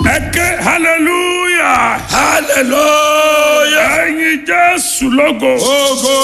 ẹ ké hallelujah hallelujah. ẹyin jésù lógo Ogo.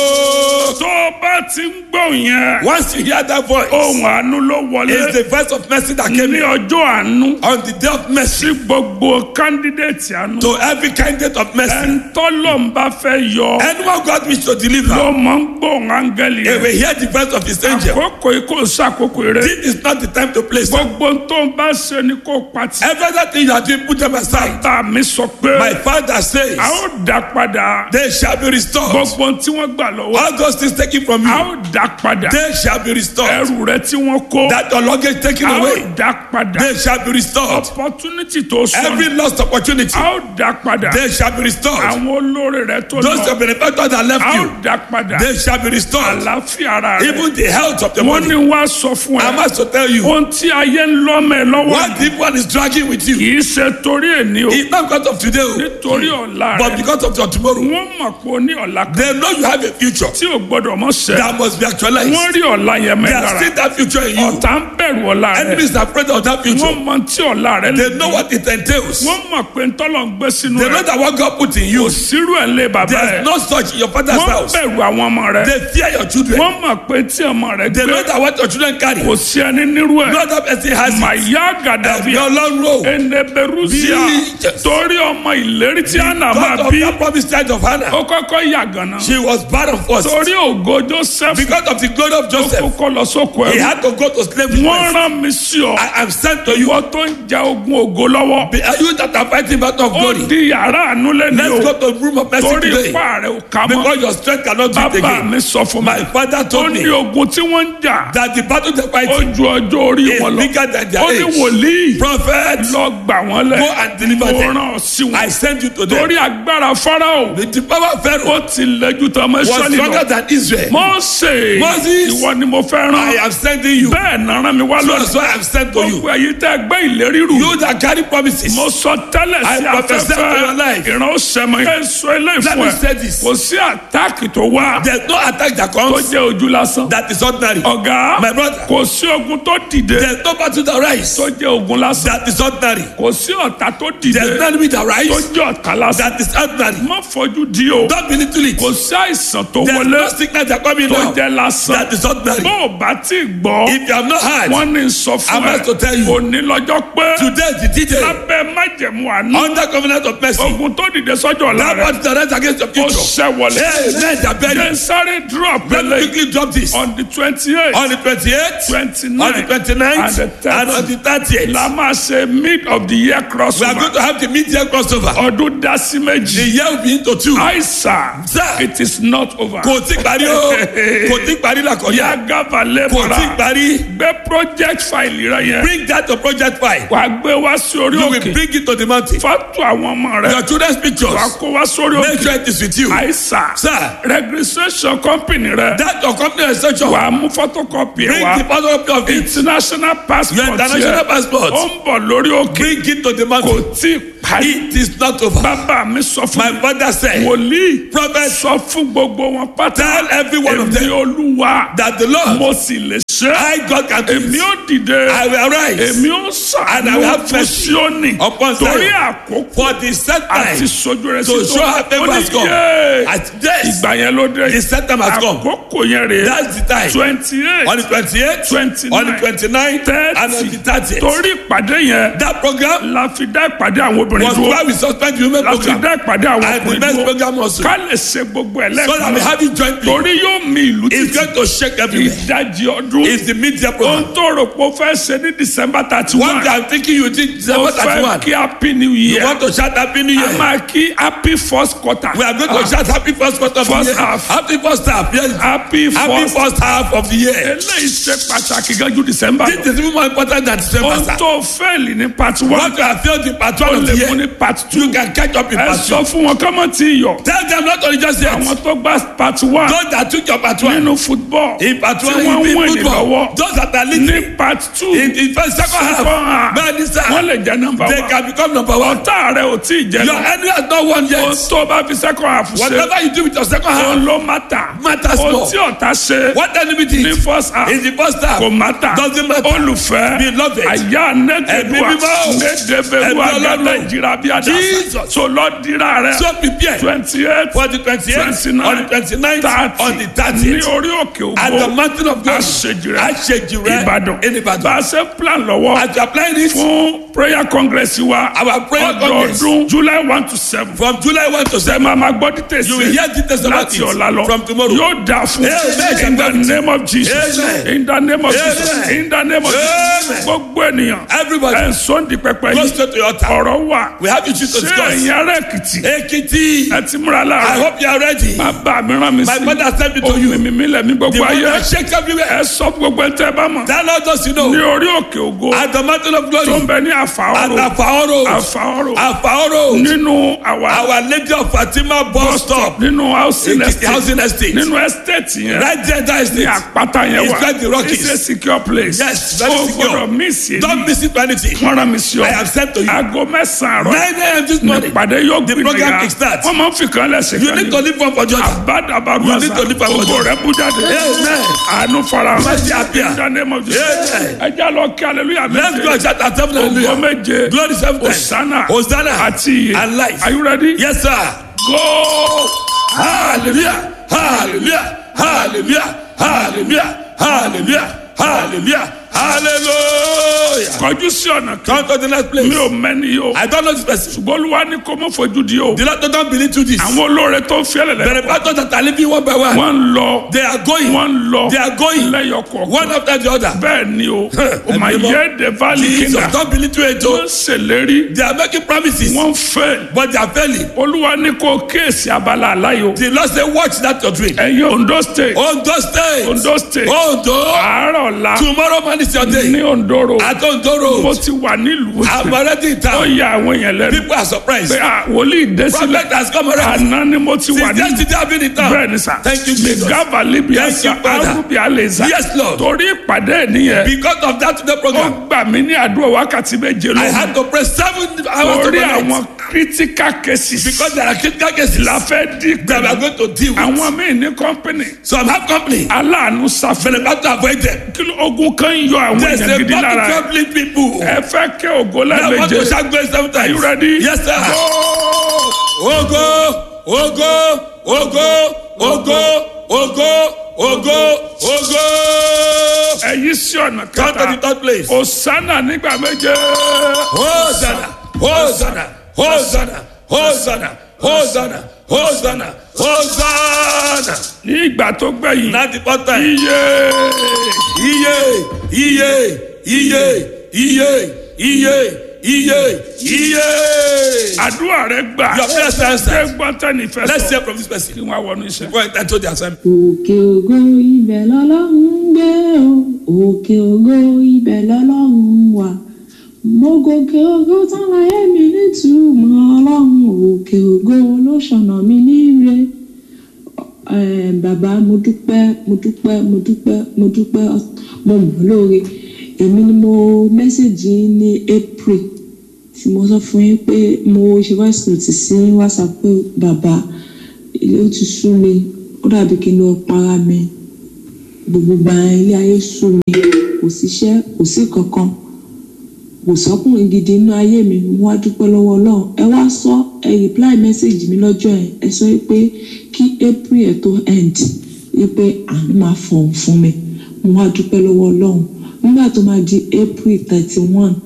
tó o bá ti ń gbọ́ yẹn Once you hear that voice, ohun àánú ló it's wọlé the voice of mercy that came ní in ọjọ́ àánú on the day of mercy sí gbogbo candidate àánú to every candidate of mercy. ẹ̀ńtọ́lọ́ ń bá fẹ́ yọ Anyone God wish to deliver, ló máa ń gbóhùn áńgẹ́lì they yẹn will hear the voice of his angel. àkókò yìí kò sàkókò rẹ This is not the time to play. sir. gbogbo tó ń bá ṣe ni kò pati Everything you are doing, put them aside. tá a mi sọ pé My father says, a ó dá padà they shall be restored. gbogbo tí wọ́n gbà lọ́wọ́ All those things taken from a you, ó dá padà they shall be restored. ẹrù rẹ tí wọ́n kó That your luggage taken a ó away, dá padà they shall be restored. opportunity tó Every sọnù lost opportunity, a ó dá padà they shall be restored. àwọn olórí rẹ tó Those lọ benefactors that a left ó you, dá padà they shall be restored. àlàáfíà ara rẹ Even the health of the wọ́n body. ní wá sọ fún I ẹ must to tell you, ohun tí ayé ń lọ́mọ ẹ lọ́wọ́ what if one is dragging with you? kì í ṣe torí èní o It's not because of today, oh, nítorí ọ̀la but rẹ because of your tomorrow. wọ́n mọ̀ pé o ní ọ̀la kan They know you have a future tí o gbọ́dọ̀ mọ̀ ṣẹ́ that must be actualized. wọ́n rí ọ̀la yẹn They mẹ́ are lára seeing that future in you. ọ̀tá ń bẹ̀rù ọ̀la rẹ Enemies are afraid of that future. wọ́n mọ̀ tí ọ̀la rẹ lè They know what it entails. wọ́n mọ̀ pé ntọ́lọ̀ ń gbé sínú They know rẹ that what God put in you, kò sírú ẹ̀ lé bàbá rẹ there's no such in your father's wọ́n house. bẹ̀rù àwọn ọmọ rẹ They fear your children. wọ́n mọ̀ pé tí ọmọ rẹ They gbé know that what your children carry, kò sí ẹni nírú ẹ̀ no other person has it. màyà gàdàbíà Your long road. ẹnẹbẹrúsíà Jesus. torí ọmọ ìlérí tí àná máa Because of bí that promised child of Hannah, ó kọ́kọ́ yà gànà she was barren first. torí ògo joseph Because of the glory of ó Joseph, kọ́kọ́ lọ sóko he ẹrú had to go to slavery. wọ́n first. rán mi sí ọ I am sent to you. ìwọ tó ń ja ogun ògo lọ́wọ́ Be- Are you that are fighting battle of ó glory? di yàrá àánú lẹ́nu Let's o go to the room of mercy torí today. ipá rẹ ò ká mọ́ Because your strength cannot do it bàbá again. mi sọ fún mi My father ó told ní me ogun tí wọ́n ń jà that the battle they're ó fighting ju ọjọ́ orí is wọn lọ bigger than their ó ní age. wòlíì Prophet, lọ gbà wọ́n lẹ̀ go and deliver mo them. rán ọ sí wọn I send you to them. torí agbára farao The, the power of Pharaoh ó ti lẹ́jú tó ọmọ was ìṣọ́lì stronger lọ than Israel. mọ́ọ̀sẹ̀ Moses, ìwọ ni mo fẹ́ I rán am sending you. bẹ́ẹ̀ náà rán mi wá So lónìí that's why I'm sent to you. gbogbo èyí tẹ́ gbé ìlérí rù You that carry promises. mo sọ tẹ́lẹ̀ I sí prophesy to your afẹ́fẹ́ life. ìran ó sẹ́mọ̀ ẹ̀ sọ eléyìí Let fún me ẹ say this. kò sí àtáàkì tó wá There's no attack that tó comes jẹ́ ojú lásán that is ordinary. ọ̀gá My brother. kò sí ogun tó dìde There's no battle that rise tó jẹ́ ogun lásán that is ordinary. kò sí ọ̀tá tó dìde There's no enemy that tó rise jẹ́ ọ̀tá lásán that is ordinary. má fojú di o Don't be little it. kò sí àìsàn tó There's wọlé no sickness that come in tó now jẹ́ lásán that is ordinary. bó o bá ti gbọ́ If you have not heard, wọ́n ní sọ fún I'm ẹ about to tell you. òní lọ́jọ́ pé today is the D-Day. lábẹ́ májẹ̀mú àánú Under covenant of mercy. ogun tó dìde sọ́jọ́ ọ̀la That rẹ̀ battle that rise against your ó future. ṣẹ́ wọlé Hey, men that bury. jẹ́ sáré drop Let me lẹ́lẹ́ quickly drop this. on the twenty eight On the 28th, twenty on the nine 29th, and the and on the 30th. la máa ṣe mid of the year We are crossover going to have the mid-year crossover. ọdún dasi The méjì year will be into two. àìsàn Sir. it is not over. Kò tí parí o. Kò tí parí la kọjá. yagaba Kò lẹ́bọ̀rà tí parí. gbé project file rẹ yẹn Bring that to project file. wà á gbé wá sí orí You will òkè bring it to the mountain. fọ́tò àwọn ọmọ rẹ Your children's wà á pictures. kó wá sórí Make òkè sure it is with you. àìsàn Sir, registration company rẹ that your company extension. wà á mú photocopy ẹ Bring wá the photocopy of it. international Your passport international yẹ passport. ó ń bọ̀ lórí òkè Bring it to the kò mountain. tí ì parí It is not over. bàbá mi sọ fún My mi father said, wòlíì Prophet, sọ fún gbogbo wọn pátá tell every one of èmi them olúwa that the Lord, mo sì lè ṣe I God can do èmi it. ó dìde I will arise èmi ó And I will sàánú have fún mercy Síónì upon Zion. torí àkókò for the set àti time sojú rẹ to sí show her favour has come. yé At this, ìgbà yẹn ló dé the set time has come. àkókò yẹn rèé That's the time. twenty On eight the 28th, twenty on the nine 29th, and on the 30th. torí ìpàdé yẹn That program la fi dá ìpàdé àwọn obìnrin was dúró why we suspend the women la fi program dá ìpàdé àwọn and the ọkùnrin men's dúró program also. ká lè ṣe gbogbo ẹ̀ So that we lẹ́ẹ̀kan have it jointly. torí yóò mi ìlú It's títí going to shake everywhere. ìdajì ọdún It's the media program. ohun tó rò pé ó fẹ́ ṣe ní december thirty One one day I'm thinking you did ó December fẹ́ 31. kí happy new You year want to shout Happy New a Year. máa kí happy first quarter We are going to shout Happy first quarter of the First year. half. Happy first half. Yes. happy Happy first first half of the year. eléyìí ṣe pàtàkì gan ju december This lọ is even more important than December. ohun sir. tó fẹ́ẹ̀lì ní part one What you have failed in part one ó of lè the year. mo ní part two You can catch up in ẹ part sọ two. fún wọn kọ́ mọ̀ tí ì yọ Tell them not only just yet. àwọn tó gba part one Those that took your part one. nínú football In part tí one, wọ́n in ń win football. lọ́wọ́ Those that are leading. ní part two In in first second second half. half Bẹ́ẹ̀ni sá. wọ́n lè jẹ́ number They one can become number one. ọ̀tá rẹ̀ ò tí ì jẹ́ Your lọ enemy has not won ohun yet. tó bá fi second half ṣe Whatever you do with your second ohun half. ló mátà Matters ohun more. tí ọ̀tá ṣe What enemy ní did first half in the first half. kò mátà Doesn't matter. olùfẹ́ Beloved. àyà nẹ́gẹ̀dùà Ẹ̀mí mímọ́. nẹ́dẹ̀bẹ̀rù Ẹ̀mí àgàdà Ọlọ́run. ìjìrà bí àdá Jesus. so lọ dira rẹ So prepare twenty eight for the twenty-eight, twenty on the nine twenty-ninth, on the ní thirtieth. orí òkè At the ògbó mountain of God. àṣejìrẹ Àṣejìrẹ́. ìbàdàn In Ìbàdàn. bá a ṣe plan lọ́wọ́ As you are applying it fún prayer congress wa Our prayer congress. ọdọọdún july one to seven from July one to ṣe seven. máa ma gbọ́ dítẹ̀ You will hear details about láti it ọ̀la lọ from tomorrow. yóò dà fún Amen. in the name of jesus Amen. in the name of jesus Amen. in the name of jesus Amen. gbogbo ènìyàn Everybody. ẹ̀ ń sọ́ndì pẹpẹ Go yìí straight to your altar. ọ̀rọ̀ wà We have issues to ṣé discuss. ẹ̀yin ará èkìtì Ekiti. ẹ ti múra I láàárọ̀ hope you are ready. bàbá mi rán mi My sí mother sent me to you. ohun mi mi lẹ̀mí The gbogbo one ayé that shakes everywhere. ẹ sọ gbogbo ẹ tẹ́ ẹ bá mọ̀ That Lord does you ní know. orí òkè ògo At the mountain of tó ń glory. bẹ ní At àfàọ́rò Afaoro. àfàọ́rò Afaoro. nínú àwa Our Lady of Fatima bus stop. nínú housing Ekiti estate housing estate. nínú estate yẹn Right there, that is ní it. àpáta yẹn It's wà like the Rockies. it's a secure place Yes, very o secure. gbọdọ̀ miss yẹn Don't miss it for anything. wọ́n rán mi sí ọ I have sent to you. aago mẹ́sàn-án àárọ̀ 9 a.m. this morning. ìpàdé yóò The gbìyànjú program kickstart. wọ́n máa ń fi kan lẹ́sẹ̀ You kan need to ní live one for Jordan. àbádàbàdù You need to live àṣà for ògo God. rẹ̀ bú jáde Amen. àánú fara Mercy appear. in the name of Jesus Amen. ẹ já lọ kí hallelujah Let's go and méje shout at seven ògo hallelujah. méje Glory seven times. Hosanna Hosanna. àti iye And life. are you ready? Yes, sir. go. Hallelujah. Hallelujah. Hallelujah. Hallelujah. Hallelujah. Hallelujah. Hallelujah. kọjú sí ọ̀nà kan Come to the next place. mi ò mẹ́ni yìí o I don't know this person. ṣùgbọ́n olúwa ní kó mọ́ fojú di o The Lord don't believe to this. àwọn olóore tó ń fi The ẹlẹ́lẹ́ reporters that are living one by one. wọ́n ń lọ They are going. wọ́n ń lọ They are going. lẹ́yọkọ̀ One after the other. bẹ́ẹ̀ ni o o mà Ẹ̀mí mọ́. yẹ de valley Jesus kingdom don't believe to it. wọ́n oh. ń ṣèlérí They are making promises. wọ́n ń fẹ́ But they are failing. olúwa ní kó kéèsì abala aláyò The Lord say watch that your dream. ẹ̀yin ondo state Ondo state. ondo state Ondo. àárọ̀ ọ̀la Tomorrow man is your day. ní ondoro At Ondo mo road. ti wà nílùú I'm already in ó town. ya àwọn èèyàn lẹ́nu People are surprised. pé à wòlíì dé sílẹ̀ Prophet has come around. àná ni mo ti wà Since nílùú yesterday I've been in town. bẹ́ẹ̀ ni sà Thank you, Jesus. gàbà libi Thank ẹ̀sà you, Father. arúgbì àlèzà Yes, Lord. torí ìpàdé nìyẹn Because of that today ó program, gbà mí ní àdúrà wákàtí méje I lónìí had to pray seven hours torí overnight. àwọn critical cases Because there are critical cases la fẹ́ dí that we are pẹ̀lú going to deal with. àwọn míì ní company So I'm have company. aláàánú sáfẹ́ But about to avoid them. kí ló ogun kan ń yọ àwọn There's èèyàn a gidi lára battle ẹ̀. troubling people. ẹ fẹ́ kẹ́ ògo I want to lẹ́ẹ̀méje shout grace seven are you times. ready? Yes, sir. Ogo, ogo, ogo, ogo, ogo, ogo, ogo. ẹ̀yí sí ọ̀nà Come to the kẹta third place. Hosanna nígbà méje Hosanna, Hosanna, Hosanna, Hosanna, Hosanna, Hosanna, Hosanna. ní ìgbà tó gbẹ̀yìn Now the fourth time. iye Iye, iye, iye, iye, iye, iye, iye. àdúrà rẹ gbà Your first answer. ṣé gbọ́tẹ́ ní fẹ́ Let's sọ hear from this person. kí wọ́n á wọnú iṣẹ́. Go and enter the assignment. òkè ògo ibẹ̀ lọ́lọ́run ń gbé o òkè ògo ibẹ̀ lọ́lọ́run wà mo gòkè ògo tán láyé mi nítumọ̀ ọlọ́run òkè ògo ló ṣọ̀nà mi níre Eh, bàbá mo dúpẹ́ mo dúpẹ́ mo dúpẹ́ mo dúpẹ́ mo mọ̀ lóore èmi ni mo mẹ́sẹ̀gì yín ní april tí mo sọ fún yín pé mo ṣe voice note sí whatsapp pé bàbá ilé ó ti sú mi ó dàbí kí n lọ para mi gbogbo gba ilé ayé sú mi kò síṣẹ́ kò sí kankan kò sọ́kùnrin gidi inú ayé mi mo wá dúpẹ́ lọ́wọ́ ọlọ́run ẹ wá sọ ẹ reply message mi lọ́jọ́ yẹn ẹ sọ pé kí april ẹ̀ tó end wípé àánú máa fọ̀hún fún mi mo wá dúpẹ́ lọ́wọ́ ọlọ́run nígbà tó máa di april thirty one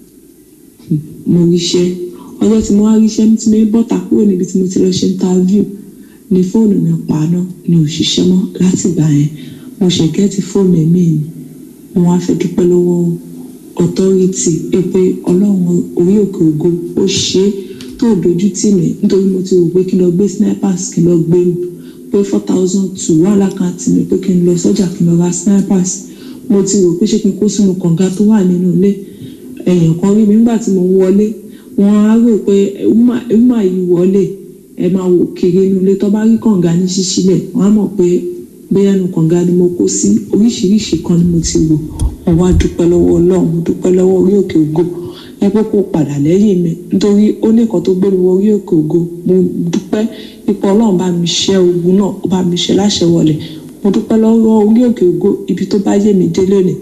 mo ríṣẹ́ ọjọ́ tí mo wá ríṣẹ́ tí mo bọ́ta kúrò níbi tí mo ti lọ ṣe interview ni fóònù mi paná ni ò ṣiṣẹ́ mọ́ láti ìgbà yẹn mo ṣe gẹ́tì fóònù ẹ̀mí mi mo wá fẹ́ dúpẹ́ lọ́wọ́ authority pé pé ọlọ́run orí òkè ògo ó ṣe é tó dojú tì mí nítorí mo ti rò pé kí n lọ gbé snipers kí n lọ gbé pé four thousand two wà lákàntì mi pé kí n lọ sọ́jà kí n lọ ra snipers mo ti rò pé ṣé kí n kó sínú kànga tó wà nínú ilé èèyàn kan rí mi nígbà tí mo ń wọlé wọn á rò pé ẹ̀wùmá yìí wọlé ẹ máa wò kiri inú ilé tó bá rí kànga ní ṣíṣílẹ̀ wọn á mọ̀ pé bóyá nu kànga ni mo kó sí oríṣiríṣi kan ni mo ti wò mo wá dúpẹ́ lọ́wọ́ ọlọ́run mo dúpẹ́ lọ́wọ́ orí òkè ògo ẹ pé kó padà lẹ́yìn mi nítorí ó ní nǹkan tó gbé mi wọ orí òkè ògo mo dúpẹ́ ipò ọlọ́run bá mi ṣẹ́ ogun náà ó bá mi ṣe láṣẹ wọlé mo dúpẹ́ lọ́wọ́ orí òkè ògo ibi tó bá yé mi dé lónìí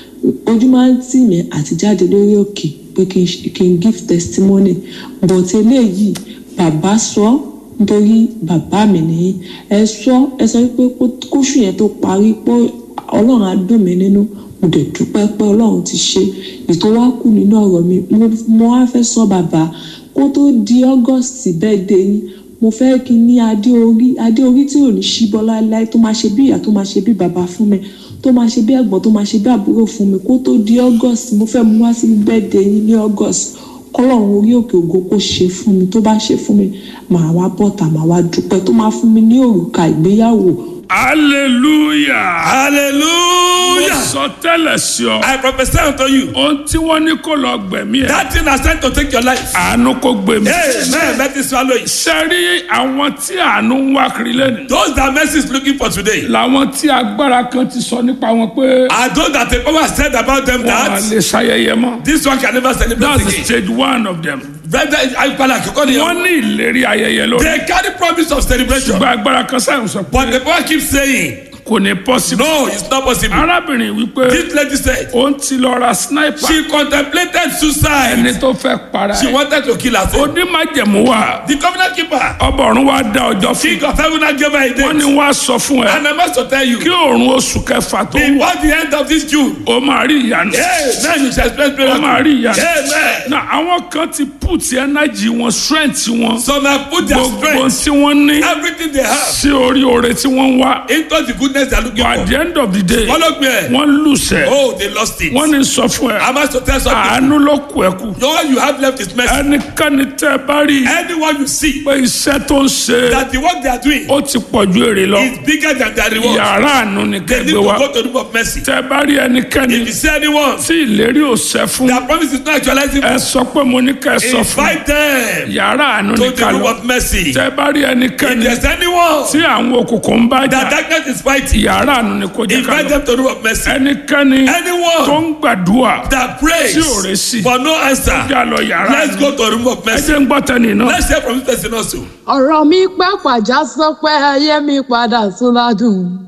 ojú máa ń tì mí àti jáde lórí òkè pé kí n kí n give testimony but eléyìí bàbá sọ nítorí bàbá mi nìyí ẹ sọ ẹ sọ pé kóṣù yẹn tó parí pé ọlọ́run á dùn mí nínú mo dẹ̀ dúpẹ́ pé ọlọ́run ti ṣe ètò wá kù nínú ọ̀rọ̀ mi mo wá fẹ́ sọ bàbá kó tó di august birthday yín mo fẹ́ kí n ní adé orí adé orí tí ò ní ṣíbọ́ láéláé tó máa ṣe bí ìyá tó máa ṣe bí bàbá fún mi tó máa ṣe bí ẹ̀gbọ́n tó máa ṣe bí àbúrò fún mi kó tó di august mo fẹ́ mú wá sí birthday yín ní august kọ́lọ́run orí òkè ògo kó ṣe fún mi tó bá ṣe fún mi màá wá bọ́ta màá wá dúpẹ́ tó máa fún mi ní òrùka ìgbéyàwó hallelujah. mo Hallelujah. sọ tẹ́lẹ̀ sí ọ. I prophesy unto you. ohun tí wọ́n ní kó lọ gbẹ̀mí ẹ̀. That thing has sent to take your life. àánú kó gbẹ̀mí. Amen. Let it swallow it. sẹ́rí àwọn tí àánú ń wá kiri lẹ́nu. Those that mercy is looking for today làwọn tí agbára kan ti sọ nípa wọn pé are those that the power said about them wọn à that lè ṣayẹyẹ mọ́. this one can never celebrate that's again. stage one of them. Brother, I call it Akoko ni- wọ́n ní ìlérí ayẹyẹ lórí. They carry promise of celebration. ṣùgbọ́n agbára kan sáyẹn sọ But pé the power keeps saying, kò ní possible. no, it's not possible. arábìnrin wípé This lady said, ó ń ti lọ ra sniper she contemplated suicide. ẹni tó fẹ́ para She ẹ̀. wanted to kill herself. onímọ̀jẹ̀mú wa The covenant keeper, ọba ọ̀run wa dá ọjọ́ fún king of heaven, and gave her a wọ́n ní date. wọ́n á sọ fún ẹ And I must to tell you, kí òòrùn oṣù kẹfà tó wà before the end of this June, ó máa rí ìyanu amen, you shall experience ó máa miracle. rí ìyanu. Amen. na àwọn kan ti put energy wọn strength wọn Some have put their gbogbo strength, tí wọ́n ní everything they have, sí orí oore tí wọ́n ń wá into the goodness they are looking at for. the end of the day Follow me. wọ́n lùsẹ̀ Oh, they lost it. wọ́n ní sọ fún ẹ I must to tell something. àánú ló kù ẹ kù All you have left is mercy. ẹnikẹ́ni tẹ́ ẹ bá rí Anyone you see pé iṣẹ́ tó ń ṣe that the work they are doing ó ti pọ̀ ju èrè lọ is bigger than their reward, yàrá àánú ni they need kẹgbẹ́ to wa go to the room of mercy. tẹ́ ẹ bá rí ẹnikẹ́ni If you see anyone tí ìlérí ò ṣẹ fún that promise is not actualizing, ẹ sọ pé mo ní kẹ́ ẹ sọ fún invite them yàrá àánú to ni the ká room lọ of mercy. tẹ́ ẹ bá rí If ẹnikẹ́ni there's anyone tí àwọn òkùnkùn ń bá jà that darkness is fighting, yàrá àánú ni kò jẹ́ ká invite lọ them to the room of mercy. ẹnikẹ́ni tó Anyone ń gbàdúrà that prays tí ò rẹ̀ sí for no answer, já lọ yàrá let's àánú go to the room of ẹ mercy. jẹ́ ń gbọ́ tẹ́ni náà Let's hear from this person also. ọ̀rọ̀ mi pàpàjá sọ pé ayé mi padà tún ládùn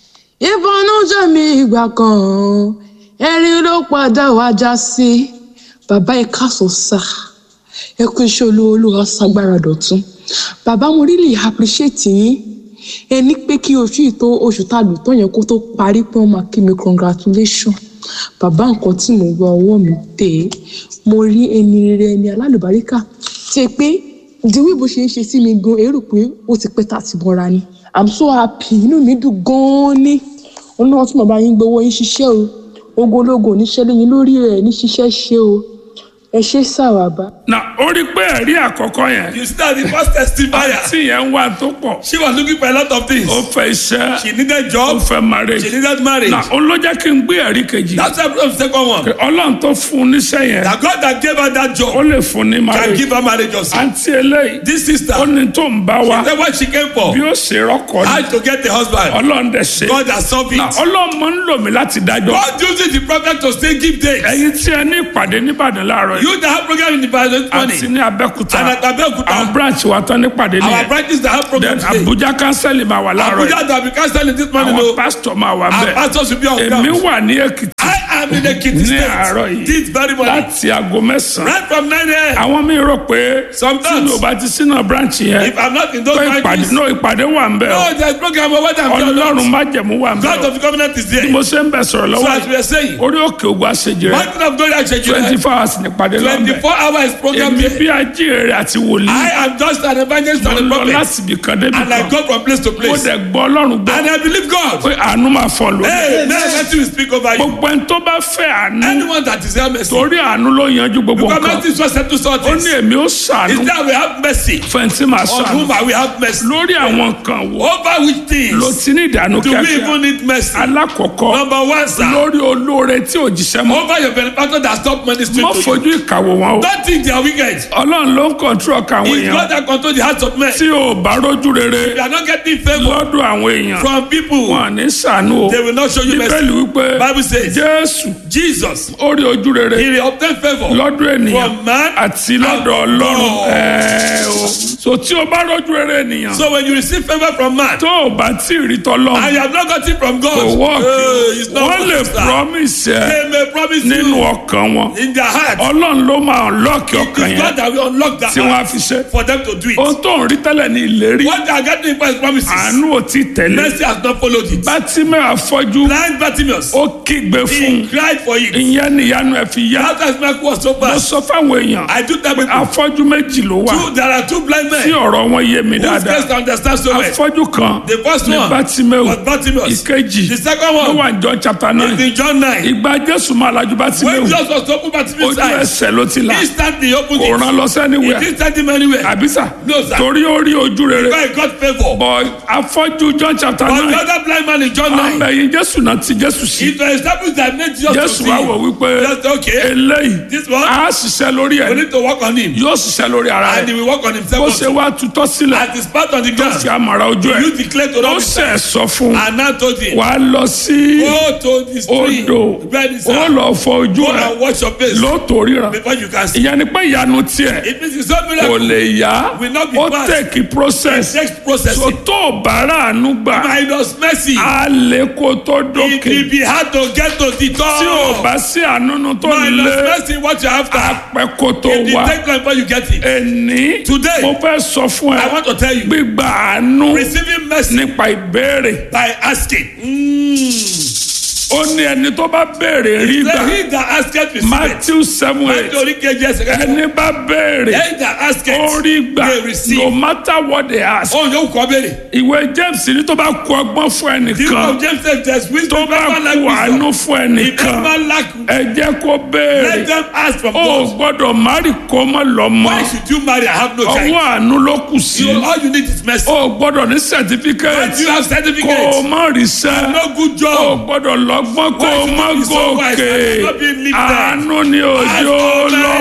ìbọnújẹ́ mi ìgbà kan ẹ̀rín ló padà wá já sí bàbá ẹ káàsán sá ẹ kú iṣẹ́ olówó olúwa ságbára dọ̀tún bàbá mo really appreciate yín ẹ ní pé kí oṣù yìí tó oṣù tá a lò tán yẹn kó tó parí pé wọ́n máa kí mi congratulation bàbá nǹkan tí mo gba ọwọ́ mi tẹ̀ mo rí ẹni rere ẹni alálùbáríkà tí ẹ pé ìdíwí bó ṣe ń ṣe sí mi gan èrò pé ó ti pẹ́ tá a ti bọ́ra ni i'm so happy inú mi dùn gan-an ni ọlọ́run tí bàbá yín gbowó yín ṣiṣẹ́ o ogologo oníṣẹ́ lẹ́yìn lórí ẹ̀ ní ṣiṣẹ́ ṣe o ẹ ṣe sàwàbà. na ó rí pé ẹ̀rí àkọ́kọ́ yẹn You start the first testifier. tí yẹn ń wá tó pọ̀ She was looking for a lot of things. ó fẹ́ iṣẹ́ She needed ó job. fẹ́ marriage She needed marriage. na ó ló jẹ́ kí n gbé ẹ̀rí kejì That's why I brought the second one. pé ọlọ́run tó fún un níṣẹ́ yẹn That God that gave her that ó job lè fún ní can marriage give her marriage also. àǹtí eléyìí This sister, ó ní tó ń bá wa that's what she came for. bí ó ṣe rọ́kọ̀ How ni to get a husband. ọlọ́run dẹ̀ ṣe God has solved na it. ọlọ́run máa ń lò mí láti dájọ́ God uses the prophet to say give dates. ẹ̀yin tí ẹ ní ìpàdé nìbàdàn láàárọ̀ yìí You that have program in the Bible this morning. àti ní abẹ́kúta And at àwọn Abeokuta, branch wa tán nípàdé our nìyẹn branches that have program then today. abuja kánsẹ́lì máa wà láàárọ̀ yìí Abuja that we cancel this morning. àwọn no. pásítọ̀ máa wà Our bẹ́ẹ̀ pastors will be on èmi ground. wà ní èkìtì I am in Ekiti ní àárọ̀ State. yìí This very morning. láti aago mẹ́sàn-án Right from 9 a.m. àwọn mi rò pé Sometimes. tí mi ò bá ti sínú branch yẹn If I'm not in those pé ìpàdé branches, náà ìpàdé wà ń bẹ̀ no, ọ́ there's program over there. ọlọ́run má jẹ̀mú wà ń bẹ̀ God ọ́ of the covenant is there. bí mo ṣe ń bẹ̀ sọ̀rọ̀ So lọ́wọ́ as we are saying, orí òkè ògùn àṣejì rẹ̀ mountain of glory and twenty four hours nípàdé lọ́nbẹ̀ 24 hours program èmi there. bí ajíhèrè àti wòlíì I am just an evangelist mo and a lọ prophet. láti ibì kan débi And I kan go from place to mo place. dẹ̀ gbọ́ ọlọ́run gbọ́ And I believe God. pé àánú máa fọ̀ lórí Hey, man, let you speak over you. gbogbo ẹni ẹni tó bá fẹ́ àánú Anyone that desire mercy. torí àánú ló yanjú gbogbo Because nǹkan mercy is what settles all ó things. ní èmi ó ṣàánú Is that we have mercy fẹ́ntì máa on ṣàánú whom I will have mercy. lórí àwọn nǹkan wo Over which ló things ti ní ìdánù do we kíákíá even need mercy? alákọ̀ọ́kọ́ Number one, sir. lórí olóore tí ò jíṣẹ́ mọ́ Over your benefactor that stop ministering mọ́ to you. fojú ìkàwò wọn o Don't think they are wicked. ọlọ́run ló ń kọ̀ntró ọkàn àwọn It's èèyàn God that control the hearts of men. tí ò bá rójú rere You are not getting favor lọ́dọ̀ àwọn èèyàn from people. wọn ní sànú o They will not show you mercy. bíbélì wípé Bible says jésù Jesus, ó rí ojú rere he will obtain favor lọ́dọ̀ ènìyàn from man àti lọ́dọ̀ and ọlọ́run God. ẹ̀ẹ́ o so tí o bá rójú rere ènìyàn So when you receive favor from man tó o bá tí ì rí tọ́lọ́run and you have not got it from God, kò wọ́ọ̀kì eh, it's not wọ́n lè working, sir. promise ẹ They may promise nínú you ọkàn wọn in their heart. ọlọ́run ló máa lọ́ọ̀kì It ọkàn is God yẹn that will unlock that tí wọ́n á heart fi ṣe for them to do it. ohun tó ń rí tẹ́lẹ̀ ní ìlérí What they are getting for his promises, àánú ò tí ì tẹ̀lé mercy has not followed it. bátímẹ́ àfọ́jú Blind Bartimaeus, ó kígbe fún he cried for it. ìyẹn níyanu ẹ̀ fi yá That has miracle was so mo bad. sọ fáwọn èèyàn I do tell people, afọ́jú méjì ló wà two, there are two blind tí men ọ̀rọ̀ wọn yé mi whose dáadáa face to understand so well. afọ́jú kan The first ní one bátímẹ́wò was Bartimaeus. ìkejì The second ló one wà ní John chapter is nine in John 9. ìgbà jésù máa lajú When bátímẹ́wò Jesus was to open Bartimaeus' ojú eyes, ẹsẹ̀ ló ti là instantly he opened kò rán it. lọ He sẹ́niwẹ̀ didn't send him anywhere. àbísà No, sir. torí ó rí ojú rere Because he got favor. bọ̀ afọ́jú John chapter But the nine other blind man in John 9, àbẹ̀yìn jésù náà ti jésù sí it was established that made Jesus to jésù see. wá wò wípé Just okay. eléyìí This one, á ṣiṣẹ́ lórí we ẹ̀ need to work on him. yóò ṣiṣẹ́ lórí ara And he rẹ̀ will work on bó himself. ṣe also. wá tutọ́ sílẹ̀ At his part on the fi ground, àmàrà ojú ẹ̀ you declare to ó Lord ṣe sọ fún and now told him, wà á lọ sí go to the stream, odò where is ó that? lọ fọ ojú Go ẹ̀ and wash your face lóòótọ́ ríran before you can see. ìyẹn ni pé ìyanu tiẹ̀ It means it's not kò miracle. lè yá Will not be ó fast. tẹ̀kì process Next process. so tó o bá ráàánú gbà Minus mercy. á lè kó tó It dókè will be hard to get to the tí o top. bá sí àánú tó Minus lé mercy, what you have to apẹ́ kó tó It will wá take time before you get it. ẹni Today, mo fẹ́ sọ fún I ẹ want to tell you, gbígba àánú receiving mercy nípa ìbéèrè by asking. Mm. ó ní ẹni tó bá béèrè rí The gbà he that asketh receive it. Matthew seven eight Nítorí kejì ẹsẹ̀ kẹta. ẹni bá béèrè He that asketh ó rí gbà they receive. no matter what they ask Ohun yóò kọ́ béèrè. ìwé James ní tó bá kú ọgbọ́n fún The book ẹnìkan of James says there's tó wisdom. bá Never lack kú àánú wisdom. fún If ẹnìkan never lack, ẹ jẹ́ kó let béèrè them ask from ó God. gbọ́dọ̀ márì kó mọ́ lọ́mọ Why should you marry? I have no ọwọ́ child. àánú ló kù sí You, all you need is mercy. ó gbọ́dọ̀ ní Why certificate do you have kó o certificate? má ríṣẹ́ No good ó job. gbọ́dọ̀ lọ́gbọ́n kó o Why má should you be so wise gòkè and not be lifted? àánú ni Ask òjò for lọ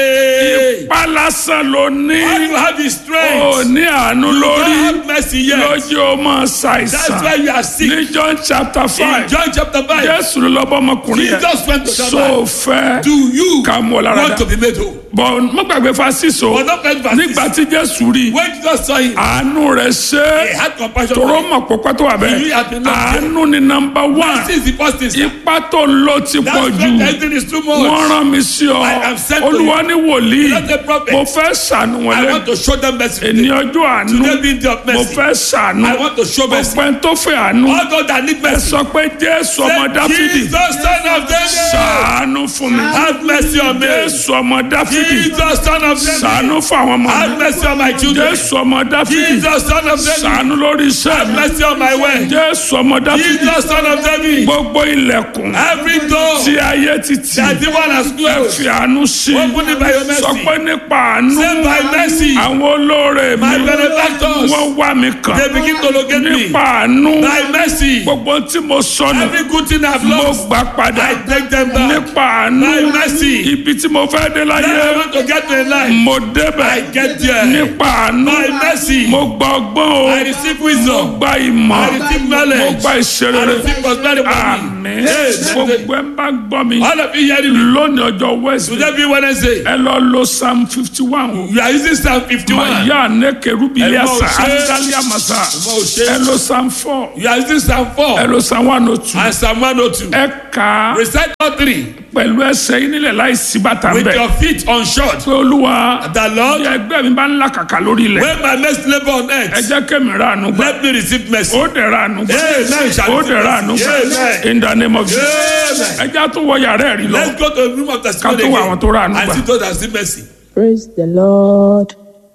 mercy. ipá lásán ló ní All you have is ó strength. ní àánú You lórí don't have mercy yet. lójú ó máa That's ṣàìsàn why you are sick. ní John chapter In five John chapter 5, Jésù ló lọ́bọ̀ ọmọkùnrin yẹn Jesus went to that so man. fẹ́ Do you ká mú ọ lára want dá to be made whole? bọ̀ mo gbàgbé fásitì o But not verse verse nígbà six. tí Jésù rí When Jesus saw him, àánú rẹ̀ ṣe he had compassion tòró for him. mọ̀ pọ́pọ́ tó wà He bẹ́ẹ̀ had been loved. àánú ni nọmba wán This is the first thing. sir. ipá tó ń lò ti That's pọ̀ when jù everything is too wọ́n much. rán mi sí ọ I am sent to olúwa ní wòlíì Not a prophet. mo fẹ́ ṣàánú wọn I lẹ́nu want to show them mercy. èní today. ọjọ́ àánú Today being day of mo mercy. fẹ́ ṣàánú I want to show mercy. ọ̀pẹ tó fẹ́ àánú All those that need ẹ mercy. sọ pé Jésù ọmọ Say, Dáfídì Jesus, son of David, ṣàánú fún mi have mercy on me. Jésù ọmọ Dáfídì Jesus, son of David, ṣàánú fún àwọn ọmọ have mi mercy on my children. Jésù ọmọ Dáfídì Jesus, son of David, ṣàánú lórí iṣẹ́ have mi mercy on my way. Jésù ọmọ Dáfídì Jesus, son of David, gbogbo ilẹ̀kùn every door tí ayé ti tì that the one has ẹ closed, fi àánú sí open it by your sọ mercy. pé nípa àánú Say by mercy, àwọn olóore my mi benefactors, wọ́n wá mi kàn they begin to locate me. nípa àánú By mercy, gbogbo tí mo sọnù every good thing I've mo lost, gbà padà I take them back. nípa àánú By mercy, ibi tí mo fẹ́ dé then láyé I want to get to a life. mo débẹ̀ I get there. nípa àánú By mercy, mo gba ọgbọ́n o I receive mo wisdom. gba ìmọ̀ I receive mo knowledge. gba I ìṣerere receive prosperity from me. àmín Yes, gbogbo ẹ̀ ń bá gbọ́ mi All of you hearing me? lónìí ọjọ́ Wednesday Today be Wednesday. ẹ lọ lo psalm fifty one o You are using Psalm 51. màyà nẹ́kẹ̀rúbi Ẹ mọ̀ yasa ṣe. andalia masa Ẹ mọ̀ ṣe. ẹ lo psalm four You are using Psalm ẹ 4 lo psalm one oh two and Psalm 102. ẹ kà á Recite all three pẹ̀lú ẹsẹ̀ yín nílẹ̀ láì sí bàtà with bẹ́ẹ̀ your feet unshod. pé olúwa The Lord, bí ẹgbẹ́ mi bá ń là kàkà lórí ilẹ̀ when my next labor on ẹ earth, jẹ́ kẹ́mi ra àánú gbà let me receive mercy. ó dẹ̀ ra àánú gbà Amen. Shall ó receive dẹ̀ ra àánú mercy. gbà Amen. in the name of Jesus Amen. ẹ já tó wọ yàrá ẹ̀rí lọ Let's go to the room of testimony Ká tó wá àwọn tó rà again àánú and gbà. see those that receive mercy. praise the lord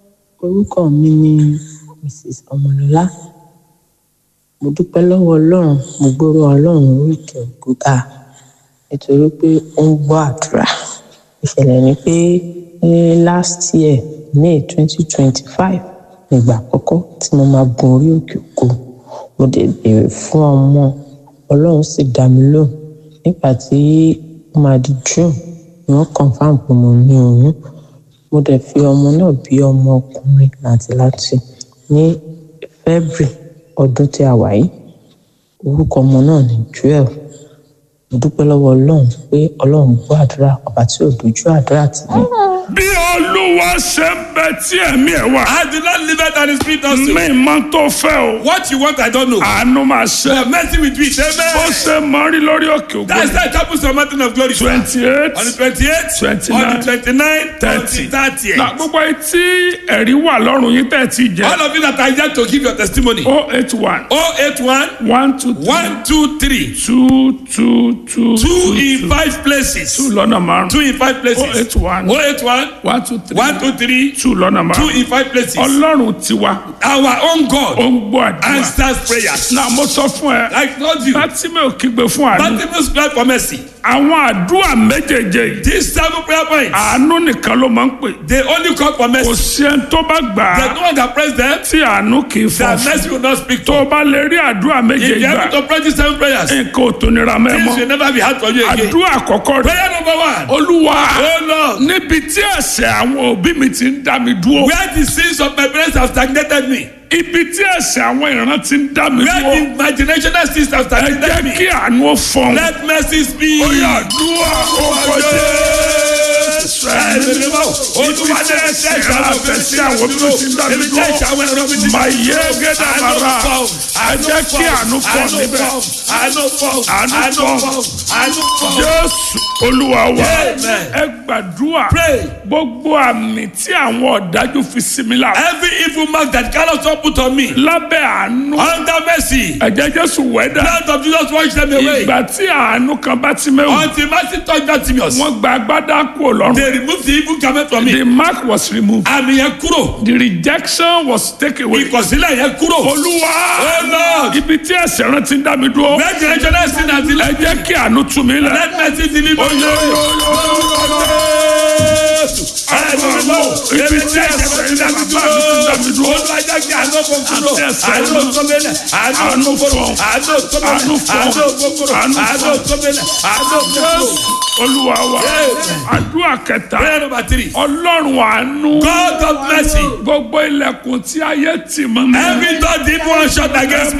orúkọ mi ni mrs ọmọlọlá mo dúpẹ́ lọ́wọ́ ọlọ́run mo gbóró ọlọ́run oríkè ògo ga nítorí pé ó ń gbọ́ àdúrà ìṣẹ̀lẹ̀ ni pé ní last year may twenty twenty five nígbà àkọ́kọ́ tí mo máa gun orí òkè òkú mo dẹ̀ béèrè fún ọmọ ọlọ́run sì dá mi lóhùn nígbà tí ó máa di june ni wọ́n confam pé mo ní oyún mo dẹ̀ fi ọmọ náà bí ọmọ ọkùnrin làǹtìlanti ní february ọdún tí a wà yìí orúkọ ọmọ náà ní joel mo dúpẹ́ lọ́wọ́ ọlọ́run pé ọlọ́run gbọ́ àdúrà ọba tí ò dojú àdúrà tì mí bí olúwa ṣe ń bẹ tí ẹ̀mí ẹ̀ wà. I did not live it and the spirit also. mi mọ tó fẹ́ o. What you want, I don't know. àánú máa ṣe. But mercy with me, bó amen. ṣe mọ rí lórí òkè That's ògbó. the chapel of mountain of glory. twenty eight. On the 28th, 29, on the 29th, 30. 30th. na gbogbo etí ẹ̀rí wà lọ́rùn yín tẹ̀ tí jẹ́. All of you that are yet to give your testimony. o eight one 081 one two three 123 two two two two in five places. two lọ́nà márùn. Two in five places. 081 081 one two three 123 two lọ́nà two márùn. in five places. ọlọ́run tiwa Our own ó God ń gbọ́ àdúrà. answers prayers. na mo sọ fún ẹ. I told you. láti mi ò kígbe fún àánú. Bartimaeus cried for mercy. àwọn àdúrà méjèèjì yìí. These seven prayer points, àánú nìkan ló máa ń pè. they only call for kò mercy. sí ẹni tó bá gbà There's á no one that prays them. tí àánú kì í fọ That fún. mercy will not speak tó to. o bá lè rí àdúrà If méjèèjì you are gbà able to pray these seven prayers, nǹkan ò tó nira mẹ́ things mọ́. will never be hard for you again. àdúrà àkọ́kọ́ rẹ̀ Prayer number one. olúwa Oh Lord, níbi tí ẹ̀ṣẹ̀ àwọn òbí mi ti ń dá mi dúró where the sins of my parents have stagnated me, ibi tí ẹ̀ṣẹ̀ àwọn ìran ti ń dá mi where dúró the imaginational sins have ẹ stagnated jẹ́ me, kí àánú ó fọ́n. let mercy speak. ó yà àdúrà ó kọjá Olúwa ní ẹsẹ̀ ìṣàwọn fẹ́ sí àwọn bí wọ́n ti ń dá mi dúró. Mà yé gẹ́gẹ́ bàrà ẹ jẹ́ kí àánú fọ́n níbẹ̀. Àánú fọ́. Àánú Àánú fọ́. fọ́. Àánú fọ́. Jésù olúwa wa Amen. ẹ gbàdúrà Pray. gbogbo àmì tí àwọn ọ̀dájú fi sí mi lára Every evil mark that cannot stop put on me, lábẹ́ àánú under mercy, ẹ̀jẹ̀ Jésù wẹ́dà blood of Jesus wash them away. ìgbà tí àánú kan bá ti mẹ́wò Until mercy touch Bartimaeus, wọ́n gba agbádá kúrò lọ́rùn they remove the evil garment from me. the mark was removed Àmì yẹn kúrò. the rejection was taken away Ìkọ̀sílẹ̀ yẹn kúrò. olúwa Oh Lord, ibi tí ẹ̀ṣẹ̀ rán ti ń dá mi dúró where generational sin has been ẹ left, jẹ́ kí àánú tú mi lẹ̀. let mercy deliver you. ibi tí ẹ̀ṣẹ̀ ń dá mi dúró bàbá mi ti ń dá mi dúró Olùwàjà kí àánú kò kúrò. Àti ẹ̀ṣẹ̀ Àánú náà. kọ́mẹ́lẹ̀. Àánú Àánú kúrò. fọ́. Àánú Àánú kọ́mẹ́lẹ̀. fọ́. Àánú kúrò. Àánú Àánú fọ́. kọ́mẹ́lẹ̀. Àánú kúrò. olúwa wa Amen. àdúrà kẹta Prayer number three. ọlọ́run àánú God of mercy. gbogbo ilẹ̀kùn tí ayé tì mọ́ mi Every door the evil one shut against me.